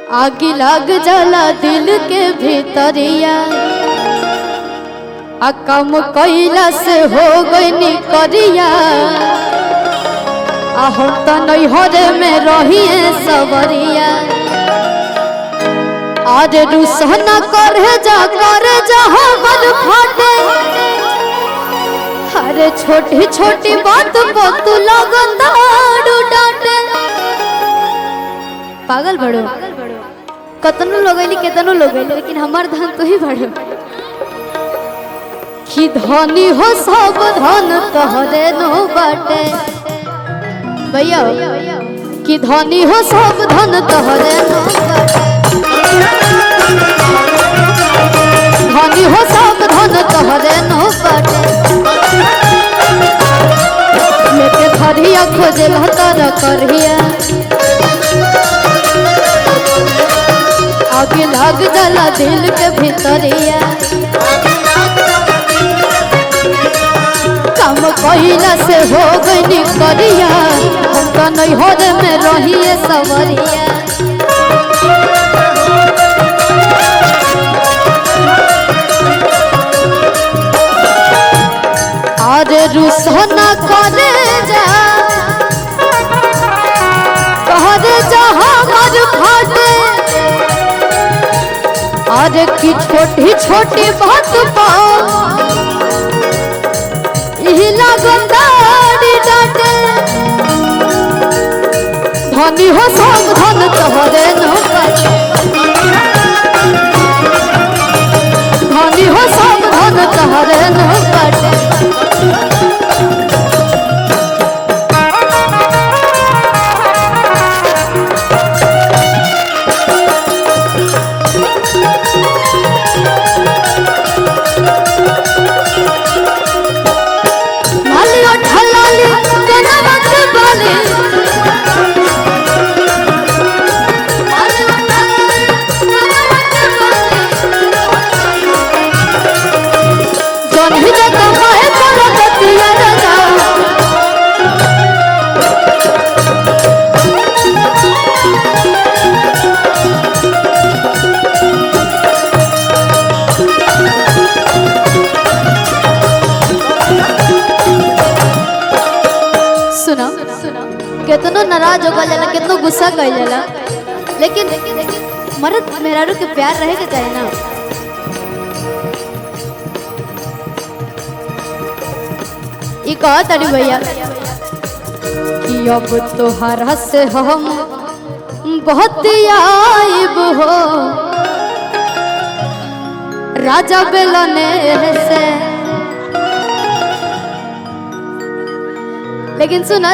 आग लग जाला दिल के भीतरिया आ कम कैला से हो गई करिया आ हम तो नैहरे में रहिए सवरिया आज रुसना करे जा करे जा हमर फाटे अरे छोटी छोटी बात को तू लगन दारू डांटे पागल बड़ो कतनो लोगैली केतनो लोगैली लेकिन हमार धन तो ही बड़ो कि धनी हो सब धन तोहरे नो बाटे भैया कि धनी हो सब धन तोहरे नो बाटे धनी हो सब धन तोहरे नो बाटे लेके धरिया खोजे लहतर करहिया आगे लग जाला दिल के भीतरिया काम कहिला से हो गई करिया हम तो नहीं हो रे में रहिए सवरिया अरे रुसना करे जा कहरे जा हमर फाटे अरे की छोटी छोटी बात पा यही लगंदारी डाटे धनी हो सब धन तोहरे न बाटे धनी हो सब धन तोहरे न बाटे मालियो ठलाली केना मत बाली जौन ही जे कमाए पर गतिया रजा सुना कितनो नाराज हो जाला कितनो गुस्सा कर जाला लेकिन मर्द मेहरारू के प्यार रहे के चाहे ना ई कहा तारी भैया कि अब तोहरा से हम बहुत आइब हो राजा बेलने से लेकिन सुना